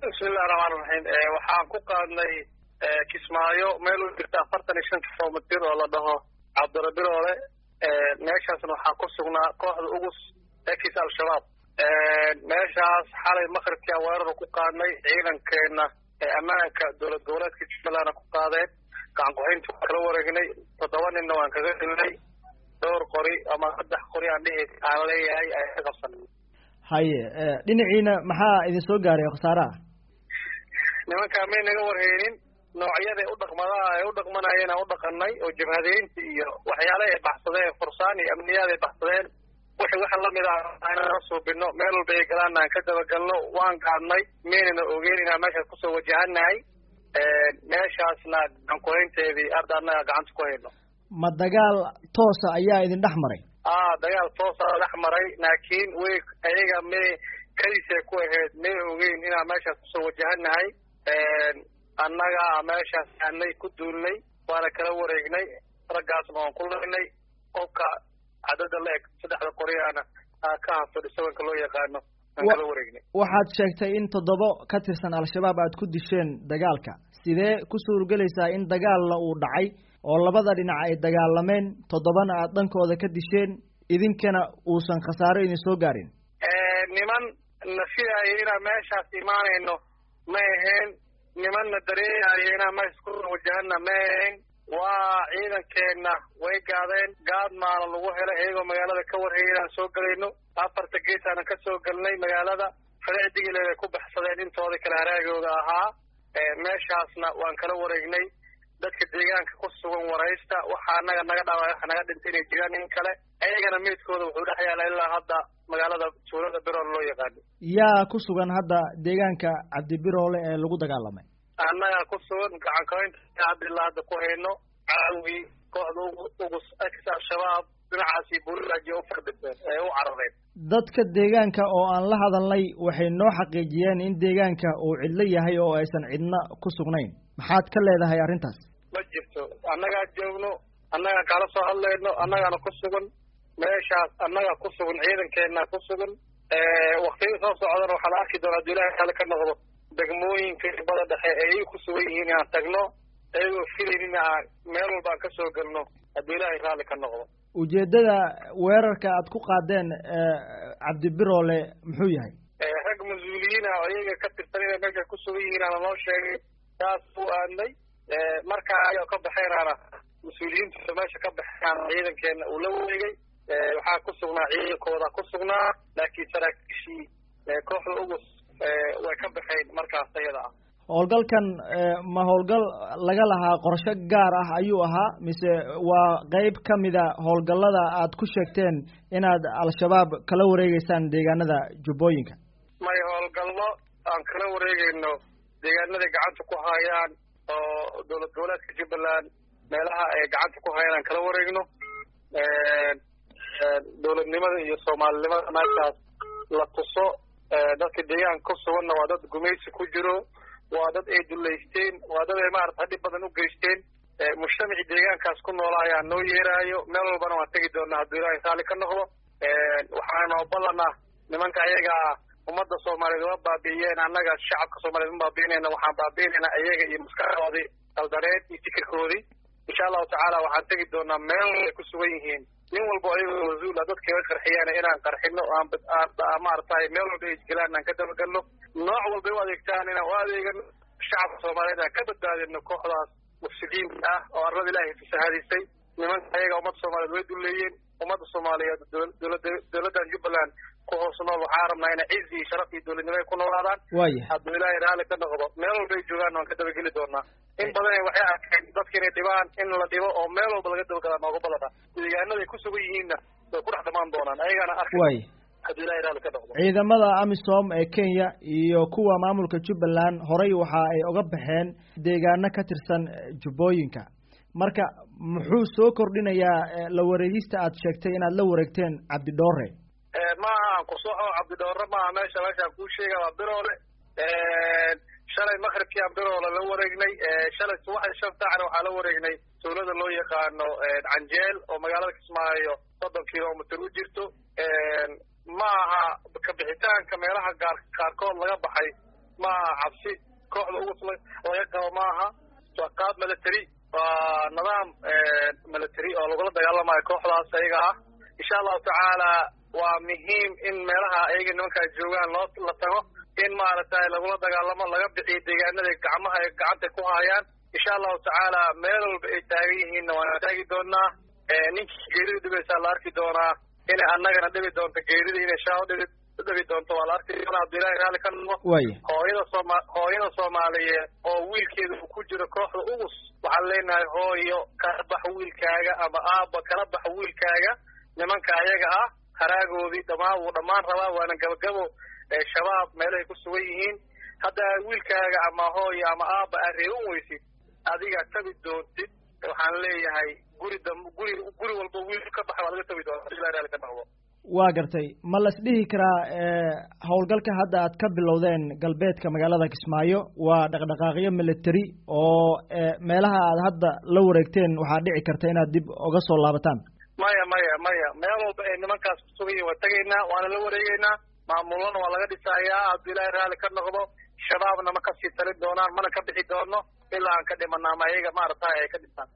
bismillahi raxmaan raxiim waxaan ku qaadnay kismaayo meel u jirta afartan iyo shan kilomitir oo la dhaho cabdirabiroole meeshaasna waxaa ku sugnaa kooxda ugus ekis al-shabaab meeshaas xalay makribkia weerara ku qaadnay ciidankeena ammaanka dowlad goboleedka jubbalandna ku qaadeen gacan ku-haynti waan kala wareegnay toddoba ninna waan kaga dilnay dhowr qori ama saddex qori aan dhihi aan leeyahay ay ka qabsanay haye dhinaciina maxaa idin soo gaaray khasaaraha nimankaa may naga warheynin noocyaday u dhaqmadaha ay u dhaqmanayeen aan u dhaqanay oo jabhadeynta iyo waxyaala ay baxsadeen fursaan iyo amniyaad ay baxsadeen wixii waxa lamid ah inaan suubino meel walba ay galaan aan ka dabagalno waan gaadnay maynana ogeyn inaan meeshaas kusoo wajahanahay meeshaasna gacan ku-haynteedii arda annaga gacanta ku hayno ma dagaal toosa ayaa idin dhex maray a dagaal toosa dhex maray laakiin way ayaga may kalisay ku ahayd may ogeyn inaan meeshaas kusoo wajahanahay annaga meeshaas aanay ku duulnay waana kala wareegnay raggaasna waan ku laynay qofka cadada la eg saddexda qoriyaana ka hafadhi sabanka loo yaqaano aan kala wareegnay waxaad sheegtay in toddoba ka tirsan al-shabaab aad ku disheen dagaalka sidee ku suurgelaysaa in dagaalna uu dhacay oo labada dhinac ay dagaalameen toddobana aad dhankooda ka disheen idinkana uusan khasaaro idin soo gaarin niman na filaaya inaan meeshaas imaanayno ma ahayn nimanna dareeyayo inaan meeshaas ku wajahana ma ahayn waa ciidankeenna way gaadeen gaad maala lagu helay iyagoo magaalada ka warhayay inaan soo gelayno afarta gees aanan ka soo gelnay magaalada fadecdigileed ay ku baxsadeen intooda kale haraagooda ahaa meeshaasna waan kala wareegnay dadka deegaanka ku sugan waraysta waxaa anaga naga dhaaway waxa naga dhintay inay jiraan in kale ayagana meydkooda wuxuu dhex yaala ilaa hadda magaalada tuulada biroole loo yaqaano yaa ku sugan hadda deegaanka cabdibiroole ee lagu dagaalamay annaga ku sugan gacan kahaynta hadda ilaa hadda ku hayno caawii kooxda ugus ex al-shabaab dhinacaasi buulaajiya u fardhibeen ee u carareen dadka deegaanka oo aan la hadalnay waxay noo xaqiijiyeen in deegaanka uu cidlo yahay oo aysan cidna ku sugnayn maxaad ka leedahay arrintaas ma jirto annagaa joogno annagaa kala soo hadlayno annagaana ku sugan meeshaas annaga ku sugan ciidankeena ku sugan waktiyada soo socdana waxaa la arki doonaa haduu ilahay kale ka noqdo degmooyinka bada dhexe ee ay ku sugan yihiin inaan tagno iyagoo filaynin aan meel walba aan kasoo gelno hadduu ilaahay raalli ka noqdo ujeeddada weerarka aad ku qaadeen cabdibiroole muxuu yahay rag mas-uuliyiin ah oo iyaga ka tirsan inay meesha ku sugan yihiin aana noo sheegay saas u aadnay markaa ayao ka baxeynaana mas-uuliyiinta meesha ka baxeynana ciidankeena uu la wareegay waxaa ku sugnaa ciidankooda ku sugnaa laakiin saraakiishii kooxda ugus way ka baxeen markaas ayada ah howlgalkan ma howlgal laga lahaa qorsho gaar ah ayuu ahaa mise waa qeyb ka mida howlgallada aad ku sheegteen inaad al-shabaab kala wareegeysaan deegaanada jubbooyinka may howlgallo aan kala wareegeyno deegaanaday gacanta ku hayaan oo dowlad goboleedka jubbaland meelaha ay gacanta ku hayaan aan kala wareegno dowladnimada iyo soomaalinimada meeshaas la tuso dadka deegaanka ku suganna waa dad gumaysi ku jiro waa dad ay dullaysteen waa dad ay maarata dhib badan u geysteen mujtamacii deegaankaas ku noola ayaa noo yeeraayo meel walbana waan tegi doonaa hadduu ilaahay raalli ka noqdo waxaanoo ballanah nimanka ayagaa ummadda soomaaliyeed uma baabi'iyeen annaga shacabka soomaliyeed uma baabi'inayna waxaan baabi'inaynaa iyaga iyo maskaxdoodii qaldareed iyo fikirkoodii insha allahu tacaala waxaan tegi doonaa meel ay ku sugan yihiin nin walba ayagoo mas-uula dadka iga qarxiyaan inaan qarxino aan maaragtay meel walba ay isgelaan aan ka dabagalno nooc walbay u adeegtaan inaan u adeegano shacabka soomaaliyeed aan ka badbaadino kooxdaas mufsidiinta ah oo arlada ilaahay fasahaadisay nimanka ayaga ummadda soomaaliyeed way duleeyeen ummadda soomaaliyeed dowlada dowladdan jubbaland ku hoos nool waxaa rabnaa inay cizi iyo sharaf iyo dowladnimo ay ku noolaadaan waaya hadduu ilaahay raalli ka noqdo meel walba ay joogaan waan ka dabageli doonaa in badan waxay arkeen dadka inay dhibaan in la dhibo oo meel walba laga dabagalaa nooga badana deegaanaday ku sugan yihiinna way ku dhex dhamaan doonaan ayagana arki waaya hadduu ilahay raalli ka noqdo ciidamada amisom ee kenya iyo kuwa maamulka jubbaland horey waxa ay oga baxeen deegaano ka tirsan jubbooyinka marka muxuu soo kordhinayaa la wareegista aad sheegtay inaad la wareegteen cabdidhoore maaha aan kusoxo cabdidhoore maaha meesha meeshaan kuu sheega waa biroole shalay makribkii aan biroole la wareegnay shalay subaxdii shan saacna waxaa la wareegnay tuulada loo yaqaano canjeel oo magaalada kismaayo soddon kilomitr u jirto ma aha kabixitaanka meelaha gaar qaarkood laga baxay maaha cabsi kooxda ugus laga qabo maaha waa qaab military waa nidaam military oo lagula dagaalamayo kooxdaas ayaga ah insha allahu tacaala waa muhiim in meelaha ayaga nimankaa joogaan loo la tago in maaragtay lagula dagaalamo laga bixiyo deegaanada gacmaha ay gacanta ku haayaan insha allahu tacaala meel walba ay taagan yihiinna waana taagi doonaa ninkii geerida dhibaysaa la arki doonaa inay annagana dhibi doonto geerida inay shaaho dhibi dhibi doonto waa la arki doonaa hadduu ilahay raalli ka noqo waya hooyada sooma hooyada soomaaliyeed oo wiilkeeda uu ku jiro kooxda ugus waxaan leenahay hooyo kala bax wiilkaaga ama aabba kala bax wiilkaaga nimanka ayaga ah haraagoodii dhamaan wuu dhammaan rabaa waana gabagabo shabaab meelahay ku sugan yihiin hadda wiilkaaga ama hooyo ama aabba aad reeban weysid adiga tabi doontid waxaan leeyahay guri dam guri guri walba wiil ka baxa waa laga tabi doonta ilahi raali ka noqdo waa gartay ma la isdhihi karaa howlgalka hadda aad ka bilowdeen galbeedka magaalada kismaayo waa dhaqdhaqaaqyo military oo meelaha aad hadda la wareegteen waxaa dhici karta inaad dib uga soo laabataan maya maya maya meel walba ay nimankaas kusugan yihin waa tegaynaa waana la wareegeynaa maamulana waa laga dhisayaa hadduu ilaahay raalli ka noqdo shabaabna ma kasii talin doonaan mana ka bixi doono ilaa aan ka dhimana ama ayaga maaragtay ay ka dhisaan